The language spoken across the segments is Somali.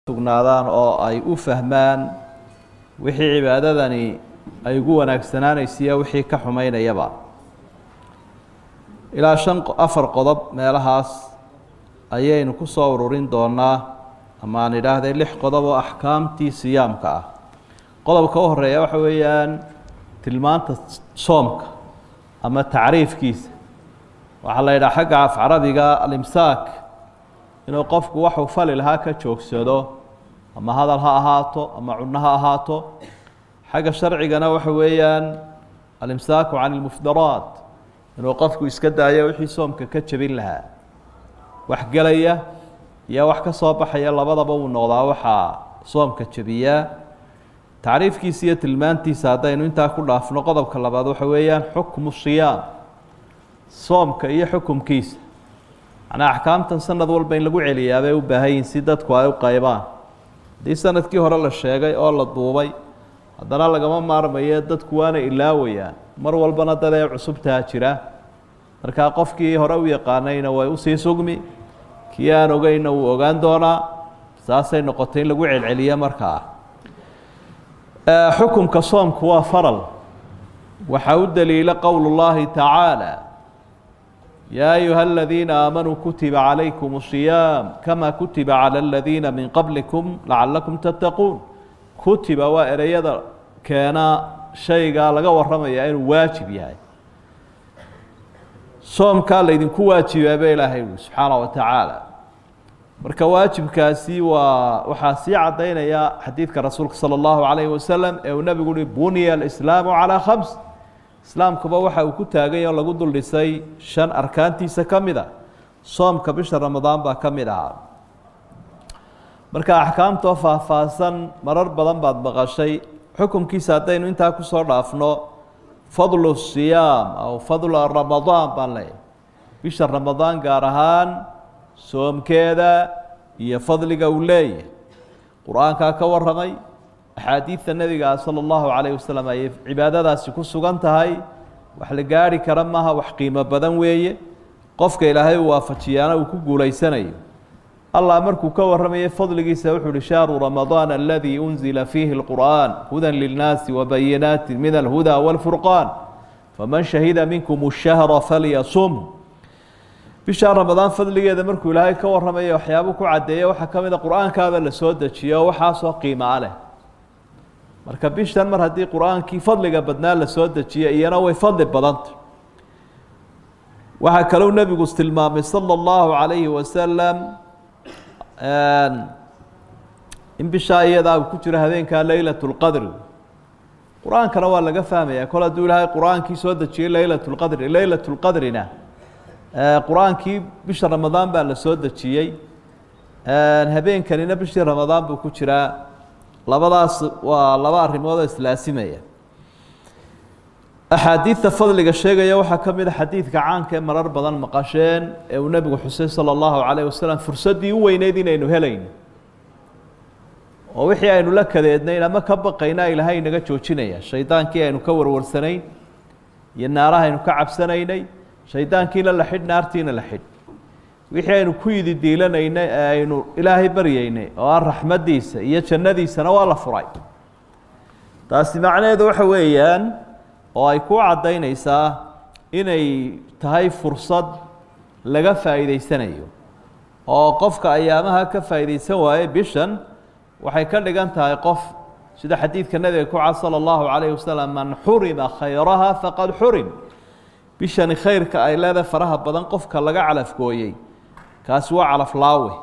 sugnaadaan oo ay u fahmaan wixii cibaadadani ay ugu wanaagsanaanaysiiyo wixii ka xumaynayaba ilaa shan afar qodob meelahaas ayaynu ku soo ururin doonaa ama aan idhaahday lix qodob oo axkaamtii siyaamka ah qodobka u horeeya waxa weeyaan tilmaanta soomka ama tacriifkiisa waxaa la yidhaha xagga af carabiga alimsaak inuu qofku waxuu fali lahaa ka joogsado ama hadal ha ahaato ama cunno ha ahaato xagga sharcigana waxa weeyaan alimsaaku can ilmufdaraat inuu qofku iska daayo wixii soomka ka jebin lahaa wax gelaya iyo wax ka soo baxaya labadaba uu noqdaa waxaa soomka jebiyaa tacriifkiisa iyo tilmaantiisa haddaynu intaa ku dhaafno qodobka labaad waxa weeyaan xukmu siyaam soomka iyo xukumkiisa macnaa axkaamtan sanad walba in lagu celiyaa bay u baahan yihin si dadku ay u qaybaan haddii sanadkii hore la sheegay oo la duubay haddana lagama maarmayo dadku waana ilaawayaan mar walbana dad ee cusubtaa jira markaa qofkii hore u yaqaanayna way usii sugmi kii aan ogeyna wuu ogaan doonaa saasay noqotay in lagu celceliyo markaa xukumka soomku waa faral waxaa u daliila qowl اllahi tacaalى yaa ayuha aladiina aamanuu kutiba calaykum الصiyaam kama kutiba calى aladiina min qablikum lacalakum tattaquun kutiba waa ereyada keena shaygaa laga waramaya inuu waajib yahay soomkaa laydinku waajibaaba ilaahay ui subxaana wa tacaala marka waajibkaasi waa waxaa sii caddaynaya xadiidka rasuulka salى اllahu alayhi wasalam ee uu nebigu uhi buniya alislaamu calىa khams islaamkuba waxa uu ku taagany oo lagu dul dhisay shan arkaantiisa ka mid a soomka bisha ramadaan baa ka mid ahaa marka axkaamtoo faahfaahsan marar badan baad maqashay xukumkiisa haddaynu intaa kusoo dhaafno fadlu siyaam aw fadlu ramadaan baan leeyahy bisha ramadaan gaar ahaan soomkeeda iyo fadliga uu leeyahay qur-aankaa ka waramay axaadiidta nebiga sala allahu calayh wasalam ayay cibaadadaasi ku sugan tahay wax la gaarhi kara maaha wax qiimo badan weeye qofka ilaahay uu waafajiyaana uu ku guulaysanayo allah markuu ka warramayay fadligiisa wuxuu uhi shahru ramadaan aladii unzila fiihi اlqur'an hudan lilnaasi wabayinaati min alhuda wاlfurqaan faman shahida minkum الshahra falyasum bisha ramadaan fadligeeda markuu ilaahay ka warramaya waxyaabuu ku caddeeya waxaa ka mid a qur-aankaaba la soo dejiyo waxaasoo qiimaa leh marka bishan mar haddii qur-aankii fadliga badnaa la soo dejiya iyana way fadli badanta waxaa kalou nebigu tilmaamay salى اllahu calayhi wasalam in bishaa iyadaa uu ku jiro habeenkaa leylat اlqadri qur-aankana waa laga fahmaya kol hadduu ilaahay qur-aankii soo dejiyey leylat اlqadri leylat اlqadrina qur-aankii bisha ramadaan baa la soo dejiyey habeenkanina bishii ramadaan buu ku jiraa labadaas waa laba arrimood oo islaasimaya axaadiidta fadliga sheegaya waxaa ka mid a xadiidka caanka ee marar badan maqasheen ee uu nebigu xusay salى اllahu calayh wasalam fursaddii u weyneyd inaynu helayno oo wixii aynu la kadeednayn ama ka baqayna ilaahay inaga joojinaya shaydaankii aynu ka warwarsanayn iyo naaraha aynu ka cabsanaynay shaydaankiina la xidh naartiina la xidh wixii aynu ku yidi diilanaynay ee aynu ilaahay baryaynay oo aan raxmaddiisa iyo jannadiisana waa la furay taasi macnaheedu waxa weeyaan oo ay ku caddaynaysaa inay tahay fursad laga faa'iidaysanayo oo qofka ayaamaha ka faa'iidaysan waaye bishan waxay ka dhigan tahay qof sida xadiidka nebiga ku cad salى اllahu calayh wasalam man xurima khayraha faqad xurim bishani khayrka ay leedahay faraha badan qofka laga calafgooyey kaasi waa calaflaawe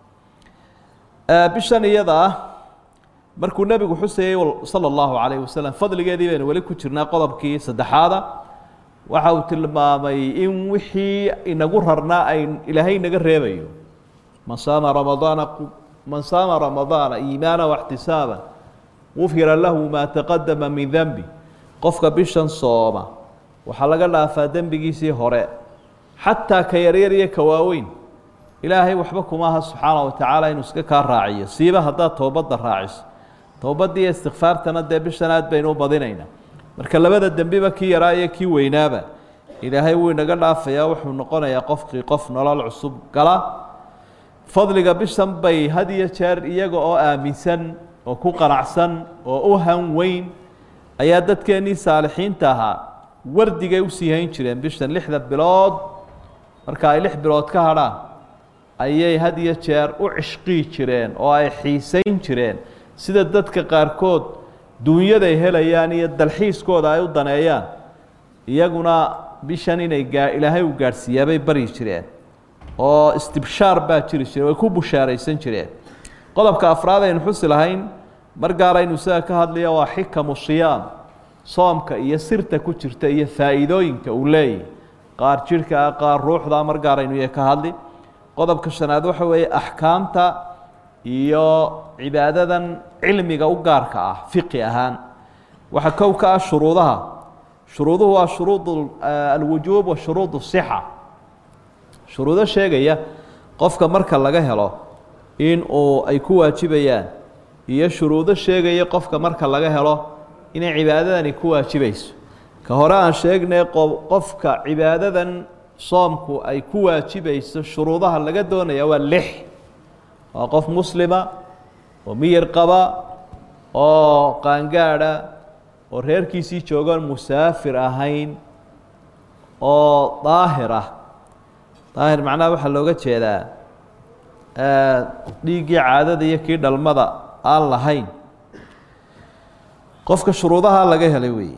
bishan iyada ah markuu nebigu xusayey salى اllahu calayh wasalam fadligeedii baynu weli ku jirnaa qodobkii saddexaada waxa uu tilmaamay in wixii inagu rarnaa ay ilaahay inaga reebayo man saama ramadaana man saama ramadaana iimaana waxtisaaba gufira lahu maa taqadama min denbi qofka bishan sooma waxaa laga dhaafaa dembigiisii hore xataa ka yaryar iyo ka waaweyn ilaahay waxba kuma aha subxaana wa tacaala inuu iska kaa raaciyo siiba haddaad toobadda raaciso towbadda iyo istikfaartana dee bishan aad baynu u badinaynaa marka labada dembiba kii yaraa iyo kii weynaaba ilaahay wuu inaga dhaafayaa wuxuu noqonayaa qofkii qof nolol cusub gala fadliga bishan bay had iyo jeer iyaga oo aaminsan oo ku qanacsan oo u han weyn ayaa dadkeennii saalixiinta ahaa wardigay usii hayn jireen bishan lixda bilood marka ay lix bilood ka hadhaan ayay had iyo jeer u cishqii jireen oo ay xiisayn jireen sida dadka qaarkood duunyaday helayaan iyo dalxiiskooda ay u daneeyaan iyaguna bishan inay gaa ilaahay u gaadhsiiyaa bay baryi jireen oo istibshaar baa jiri jire way ku bushaaraysan jireen qodobka afraad aynu xusi lahayn mar gaar aynu isaga ka hadlaya waa xikamu siyaam soomka iyo sirta ku jirta iyo faa'iidooyinka uu leeyahy qaar jidhka ah qaar ruuxda mar gaar aynu ka hadli qodobka shanaad waxa weeye axkaamta iyo cibaadadan cilmiga u gaarka ah fiqi ahaan waxaa kow ka ah shuruudaha shuruuduhu waa shuruud alwujuub wa shuruud sixa shuruudo sheegaya qofka marka laga helo in uu ay ku waajibayaan iyo shuruudo sheegaya qofka marka laga helo inay cibaadadani ku waajibayso ka hore aan sheegnay qofka cibaadadan soomku ay ku waajibayso shuruudaha laga doonaya waa lix waa qof muslima oo miyir qaba oo qaangaadha oo reerkiisii joogaan musaafir ahayn oo daahir ah daahir macnaha waxaa looga jeedaa dhiiggii caadada iyo kii dhalmada aan lahayn qofka shuruudaha laga helay weeye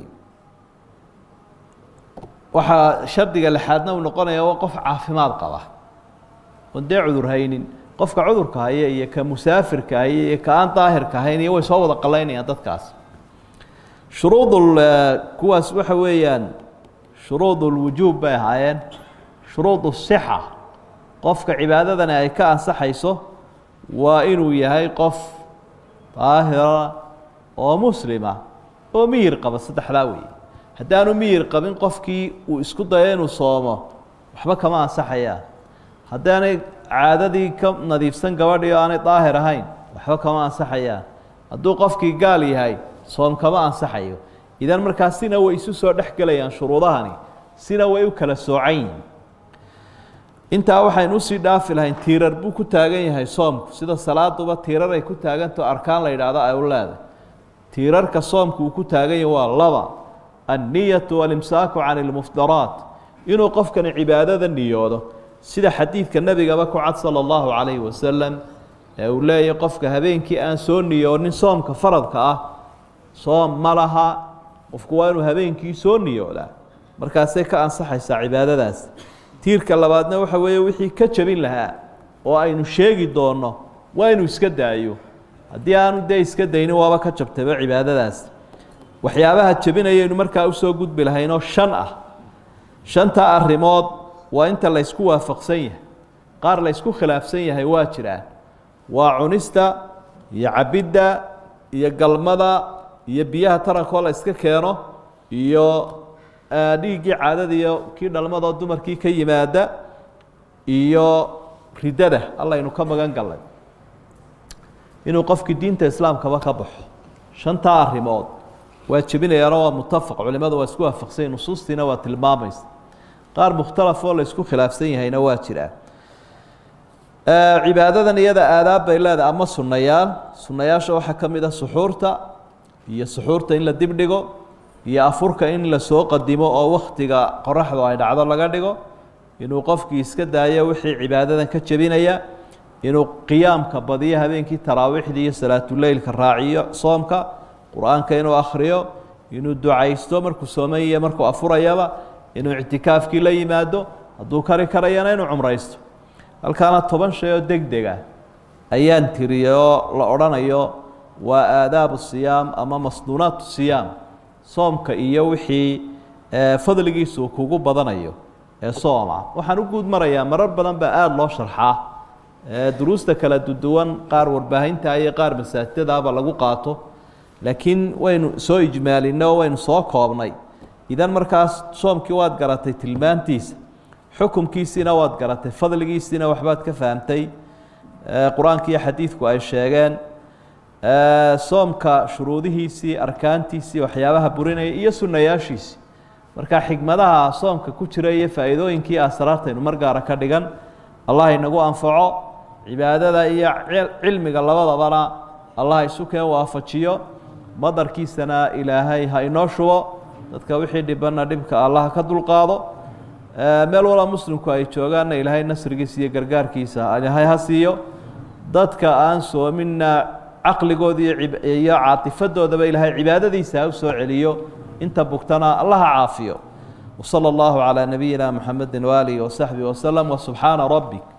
waxaa shardiga lixaadna uu noqonaya waa qof caafimaad qaba oon dee cudur haynin qofka cudurka haya iyo ka musaafirka haya iyo ka aan daahirka hayn iyo way soo wada qalaynayaan dadkaas shuruudul kuwaas waxa weeyaan shuruudulwujuub bay ahaayeen shuruud sixa qofka cibaadadani ay ka ansaxayso waa inuu yahay qof daahira oo muslima oo miyir qaba saddexdaa weeye haddaanu miyir qabin qofkii uu isku dayo inuu soomo waxba kama ansaxayaan haddaanay caadadii ka nadiifsan gabadhii oo aanay daahir ahayn waxba kama ansaxayaan hadduu qofkii gaal yahay soom kama ansaxayo idan markaa sina way isu soo dhex gelayaan shuruudahani sina way u kala soocan yihin intaa waxaynu usii dhaafi lahayn tiirar buu ku taagan yahay soomku sida salaaduba tiirar ay ku taagantaho arkaan la yidhaahdo ay u leedahay tiirarka soomku uu ku taagan yahay waa laba anniyatu walimsaaku can ilmuftaraat inuu qofkani cibaadada niyoodo sida xadiidka nebigaba ku cad sala allahu calayhi wasalam ee uu leeyahay qofka habeenkii aan soo niyoonin soomka faradka ah soom ma laha qofku waa inuu habeenkii soo niyoodaa markaasay ka ansaxaysaa cibaadadaas tiirka labaadna waxa weeye wixii ka jebin lahaa oo aynu sheegi doonno waa inuu iska daayo haddii aanu dee iska daynin waaba ka jabtayba cibaadadaas waxyaabaha jebinayaynu markaa usoo gudbi lahaynoo shan ah shantaa arrimood waa inta laysku waafaqsan yahay qaar laysku khilaafsan yahay waa jiraan waa cunista iyo cabidda iyo galmada iyo biyaha tarankoo la iska keeno iyo dhiiggii caadada iyo kii dhalmadoo dumarkii ka yimaada iyo ridada allaynu ka magan gallay inuu qofkii diinta islaamkaba ka baxo shantaa arrimood waa jebinayaano waa mutafaq culimadu waa isku waafaqsanya nusuustiina waa tilmaamaysa qaar mukhtalaf oo la isku khilaafsan yahayna waa jiraan cibaadadan iyada aadaab bay leedahay ama sunnayaal sunnayaasha waxaa ka mid ah suxuurta iyo suxuurta in la dib dhigo iyo afurka in la soo qadimo oo wakhtiga qoraxdu ay dhacdo laga dhigo inuu qofkii iska daayo wixii cibaadadan ka jebinaya inuu qiyaamka badiyo habeenkii taraawiixda iyo salaatuleylka raaciyo soomka qur-aanka inuu akhriyo inuu ducaysto markuu sooman iyo markuu afurayaba inuu ictikaafkii la yimaado hadduu kari karayana inuu cumraysto halkaana toban shay oo deg deg ah ayaan tiriyay oo la odhanayo waa aadaabu siyaam ama masnuunaat siyaam soomka iyo wixii fadligiisu kugu badanayo ee sooma waxaan u guud marayaa marar badan baa aada loo sharxaa duruusta kala duduwan qaar warbaahinta iyo qaar masaajidadaaba lagu qaato laakiin waynu soo ijmaalinay oo waynu soo koobnay idan markaas soomkii waad garatay tilmaantiisa xukumkiisiina waad garatay fadligiisiina waxbaad ka fahamtay qur-aanka iyo xadiidku ay sheegeen soomka shuruudihiisii arkaantiisii waxyaabaha burinaya iyo sunnayaashiisii marka xikmadaha soomka ku jira iyo faa'iidooyinkii asraartaynu mar gaara ka dhigan allah inagu anfaco cibaadada iyo cilmiga labadabana allah isu keen waafajiyo madarkiisana ilaahay ha inoo shubo dadka wixii dhibanna dhibka allah ka dulqaado meel walba muslimku ay joogaanna ilaahay nasrigiisa iyo gargaarkiisa ilaahay ha siiyo dadka aan soominna caqligooda iyo caatifadoodaba ilaahay cibaadadiisa ha u soo celiyo inta bugtana allah ha caafiyo وصلى الله على نبينا محمد وآله وصحبه وسلم وسبحان ربك